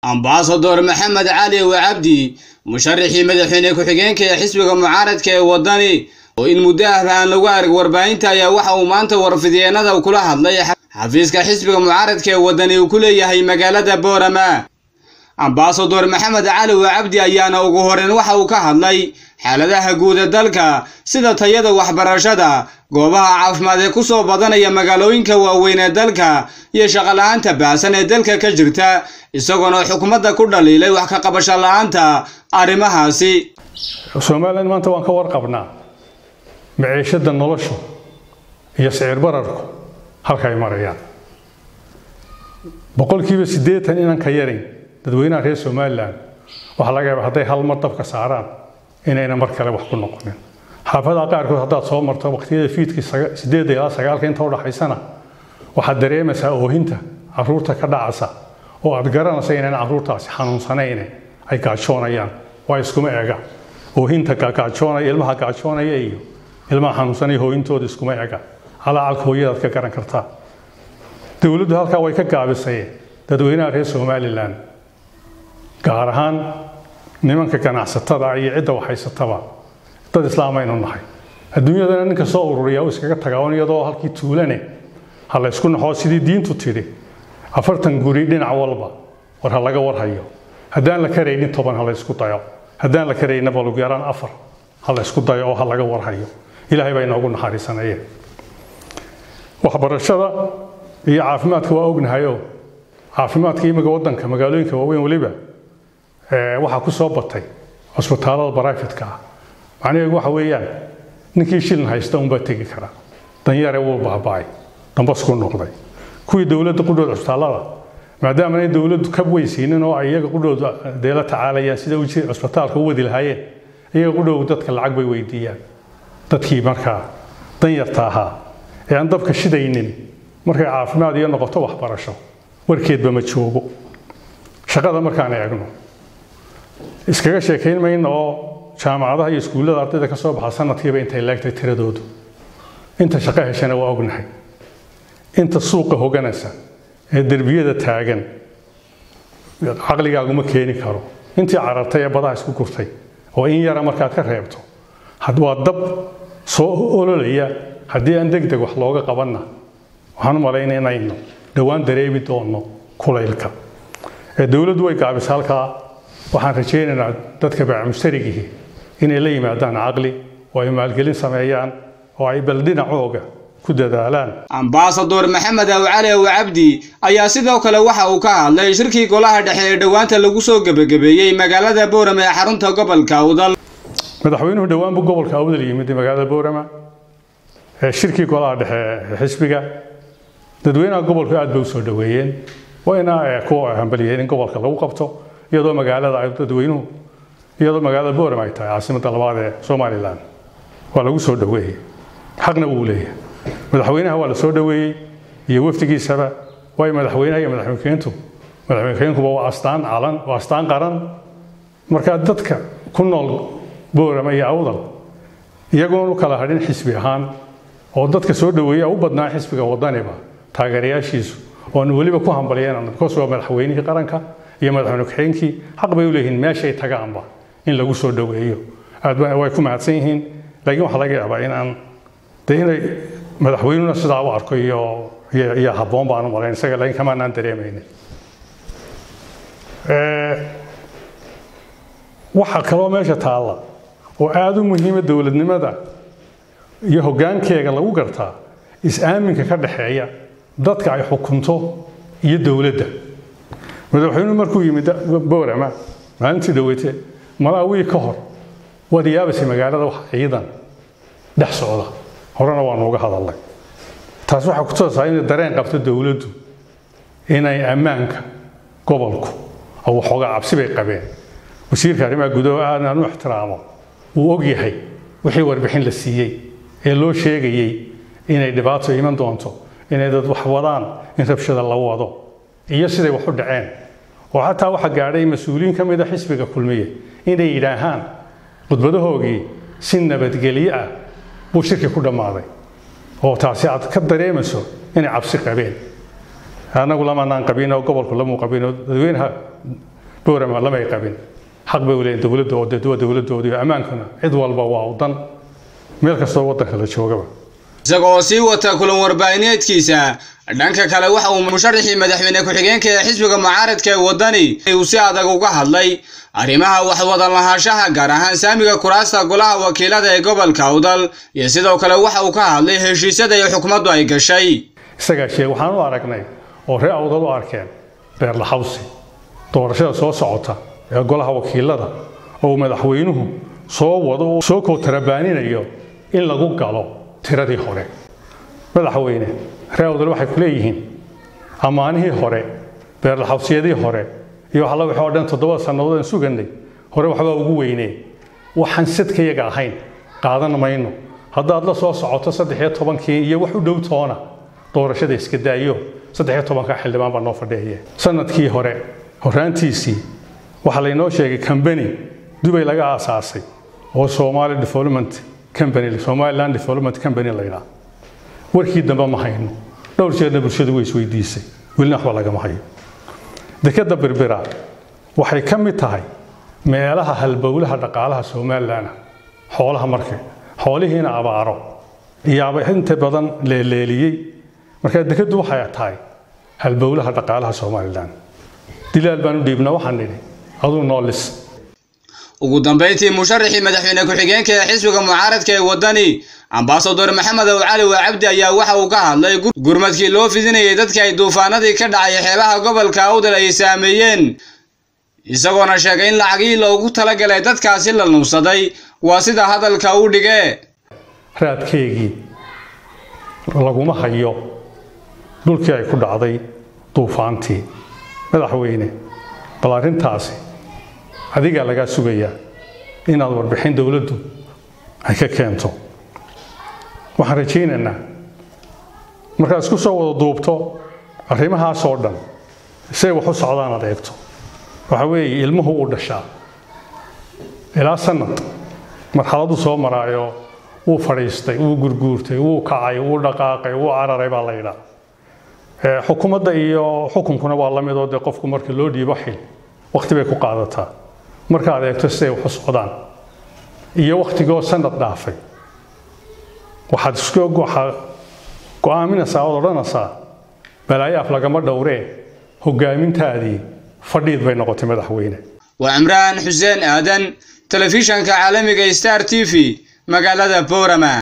ambasador maxamed cali wacabdi musharaxii madaxweyne ku-xigeenka ee xisbiga mucaaradka ee waddani oo in muddo ahba aan lagu arag warbaahinta ayaa waxa uu maanta warfidyeenada kula hadlay xafiiska xisbiga mucaaradka ee waddani uu ku leeyahay magaalada boorama ambasador maxamed cali wacabdi ayaana ugu horeyn waxa uu ka hadlay xaaladaha guud ee dalka sida tayada waxbarashada goobaha caafimaad ee kusoo badanaya magaalooyinka waaweyn ee dalka iyo shaqola'aanta baahsan ee dalka ka jirta isagoona xukuumadda ku dhaliilay wax ka qabasho la'aanta arrimahaasi somalilan maanta waan ka warqabnaa maciishada noloshu iyo sicir bararku halka ay marayaan boqolkiiba siddeetan inaan ka yarayn dadweynaha reer somalilan waxaa laga yaaba hadday hal mar dabka saaraan inayna mar kale wax ku noqonin xaafadaha qaarkood haddaad soo marto waqtiyada fiidkii sideedda ilaa sagaalka inta udhaxaysana waxaad dareemaysaa oohinta caruurta ka dhacasa oo aad garanaysa inaan caruurtaasi xanuunsanayne ay gaajoonayaan waa iskuma ega oohinta gaajoonaya ilmaha gaajoonaya iyo ilmaha xanuunsanaya hooyintooda iskuma ega calacalka hooyadaad ka garan kartaa dowladdu halkaa way ka gaabisay dadweynaha reer somalilan gaar ahaan nimanka ganacsatada iyo cidda waxhaysataba dad islaamaynu nahay adduunyadana ninka soo ururiya u iskaga tagaa un iyadoo halkii tuulane ha la ysku naxoo sidii diintu tidhi afartan guri dhinac walba war ha laga warhayo haddaan la karaynin toban ha la ysku dayo haddaan la karaynin balugu yaraan afar ha la ysku dayo oo ha laga warhayo ilaahay baa inoogu naxariisanayeen waxbarashada iyo caafimaadka waa ognahayoo caafimaadka imika waddanka magaalooyinka waaweyn weliba waxaa ku soo batay cusbitaalada baraafitka ah macnaheedu waxa weeyaan ninkii shilin haysta unbaa tegi kara danyare wuu baaba'ay dambasku noqday kuwii dowladda qudhooda cusbitaallada maadaama ay dowladdu ka weysiinin oo ay iyaga qudhooda dee la tacaalayaan sida cusbitaalka u wadi lahaayeen iyaga qudhoodu dadka lacag bay weydiiyaan dadkii markaa danyarta ahaa ee aan dabka shidaynin markay caafimaad iyo noqoto waxbarasho warkeedba ma joogo shaqada markaan eegno iskaga sheekayn mayno oo jaamacadaha iyo iskuullada ardayda ka soo baxa sanadkiiba intay leegtay tiradoodu inta shaqo heshana waa ognahay inta suuqa hoganaysa ee derbiyada taagan caqligaaguma keeni karo intii carartay ee badaha isku gurtay oo in yara markaad ka reebto waa dab soo ololaya haddii aan deg deg wax looga qabanna waxaan u malayna inaynu dhowaan dareemi doonno kulaylka dowladdu way gaabisa halkaa waxaan rajaynaynaa dadka baamustarigihii inay la yimaadaan caqli oo ay maalgelin sameeyaan oo ay bal dhinacooga ku dadaalaan ambasador maxamed awcali wacabdi ayaa sidoo kale waxa uu ka hadlay shirkii golaha dhexe ee dhowaanta lagu soo gebagabeeyey magaalada boorama ee xarunta gobolka awdal madaxweynuhu dhowaan buu gobolka awdal yimid magaalada boorama shirkii golaha dhexe ee xisbiga dadweynaha gobolku aad bay u soo dhoweeyeen wayna ku hambaliyeen in gobolka lagu qabto iyadoo magaalada ay dadweynuhu iyadoo magaalada boorama ay tahay caasimadda labaad ee somalilan waa lagu soo dhoweeyey xaqna wuu leeyahay madaxweynaha waa la soo dhoweeyey iyo wafdigiisaba waayo madaxweynaha iyo madaxweynekeentu madaxweynekeenkuba waa astaan calan waa astaan qaran markaa dadka ku nool boorama iyo awdal iyagoon u kala hadhin xisbi ahaan oo dadka soo dhoweeya u badnaa xisbiga wadaniba taageerayaashiisu oanu weliba ku hambaliyeen bikoos waa madaxweynihii qaranka iyo madaxweyne ku-xigeenkii xaq bay u leeyihiin meeshay tagaanba in lagu soo dhoweeyo aad way ku mahadsan yihiin laakiin waxaa laga yaabaa in aan de inay madaxweynuna sidaa u arko iyo iyo habboon baan u malayn isaga laakiin kamaanaan dareemaynin waxaa kaloo meesha taalla oo aada u muhiima dowladnimada iyo hoggaankeega lagu gartaa is-aaminka ka dhaxeeya dadka ay xukunto iyo dowladda madaxweynuhu markuu yimid boorama maalintii dhaweyte malaawii ka hor waad yaabaysay magaalada wax ciidan dhex socda horena waanu uga hadalnay taas waxaa ku toosaa inay dareen qabto dowladdu inay ammaanka gobolku oo waxoogaa cabsi bay qabeen wasiirka arrimaha gudaha aad aan u ixtiraamo wuu og yahay wixii warbixin la siiyey ee loo sheegayey inay dhibaato iman doonto inay dad wax wadaan in rabshada la wado iyo siday wax u dhaceen oo xataa waxa gaadhay mas-uuliyiin ka mida xisbiga kulmiye inay yidhaahaan khudbadahoogii si nabadgelyo ah buu shirki ku dhammaaday oo taasi aad ka dareemayso inay cabsi qabeen annagu lamanaan qabin oo gobolku lamuu qabin oo dadweynaha boorama lamay qabin xaq bay u leeyihin dowladda oo dee waa dowladdoodii ammaankuna cid walba waa u dan meel kastoo waddanka la joogaba isagoo sii wata kulan warbaahineedkiisa dhanka kale waxa uu musharaxii madaxweyne ku-xigeenka ee xisbiga mucaaradka ee waddani uu si adag uga hadlay arrimaha waxwadan lahaanshaha gaar ahaan saamiga kuraasta golaha wakiilada ee gobolka awdal iyo sidoo kale waxa uu ka hadlay heshiisyada iyo xukumaddu ay gashay isagaa sheeg waxaan u aragnay oo ree awdal u arkeen beerlaxawsi doorashada soo socota ee golaha wakiilada oo madaxweynuhu soo wado oo soo kootarabaaninaya in lagu galo tiradii hore madaxweyne ree awdal waxay ku leeyihiin ammaanihii hore beerlaxawsiyadii hore iyo waxalla wixii oo dhan toddobada sannadood aan suganay hore waxbaa ugu weynee waxaan sadkayaga ahayn qaadan mayno haddaad la soo socoto saddex iyo tobankii iyo wax u dhow toona doorashada iska daayo saddex iyo tobanka xildhibaan baa noo fadhiya sanadkii hore horaantiisii waxaa laynoo sheegay kambani dubay laga aasaasay oo somali development company somaliland development company la yidhaha warkii dambe ma hayno dhowr jeerna bulshadu way isweydiisay welina waxba lagama hayo dekadda birbira waxay ka mid tahay meelaha halbowlaha dhaqaalaha somalilan xoolaha marka xoolihiina abaaro iyaaba inta badan leeleeliyey marka dekaddu waxay tahay halbowlaha dhaqaalaha somalilan dilaal baan u dhiibna waxaan nidhi aduu noolis ugu dambayntii musharaxii madaxweyne ku-xigeenka ee xisbiga mucaaradka ee waddani ambasador maxamed ow cali waa cabdi ayaa waxa uu ka hadlay gurmadkii loo fidinayay dadka ay duufaanadii ka dhacay xeebaha gobolka awdal ay saameeyeen isagoona sheegay in lacagihii loogu talagalay dadkaasi la nuubsaday waa sida hadalka u dhigee raadkeygii laguma hayo dhulkii ay ku dhacday duufaantii madaxweyne bal arrintaasi adigaa lagaa sugayaa inaad warbixin dowladdu ay ka keento waxaan rajaynaynaa markaad isku soo wada duubto arrimahaasoo dhan say wax u socdaan aad eegto waxa weeye ilmuhu uu dhashaa ilaa sanad marxaladu soo maraayo wuu fadhiistay wuu gurguurtay wuu kacay wuu dhaqaaqay wuu cararay baa la yidhaa xukuumadda iyo xukunkuna waa la midoo dee qofku marka loo dhiibo xil wakhti bay ku qaadataa markaad eegto siday wax u socdaan iyo wakhtigoo sanad dhaafay waxaad isku waxaa go'aaminaysaa ood odhanaysaa balaayo af lagama dhowree hoggaamintaadii fadhiid bay noqotay madaxweyne waa cimraan xuseen aadan telefishanka caalamiga star t v magaalada boorama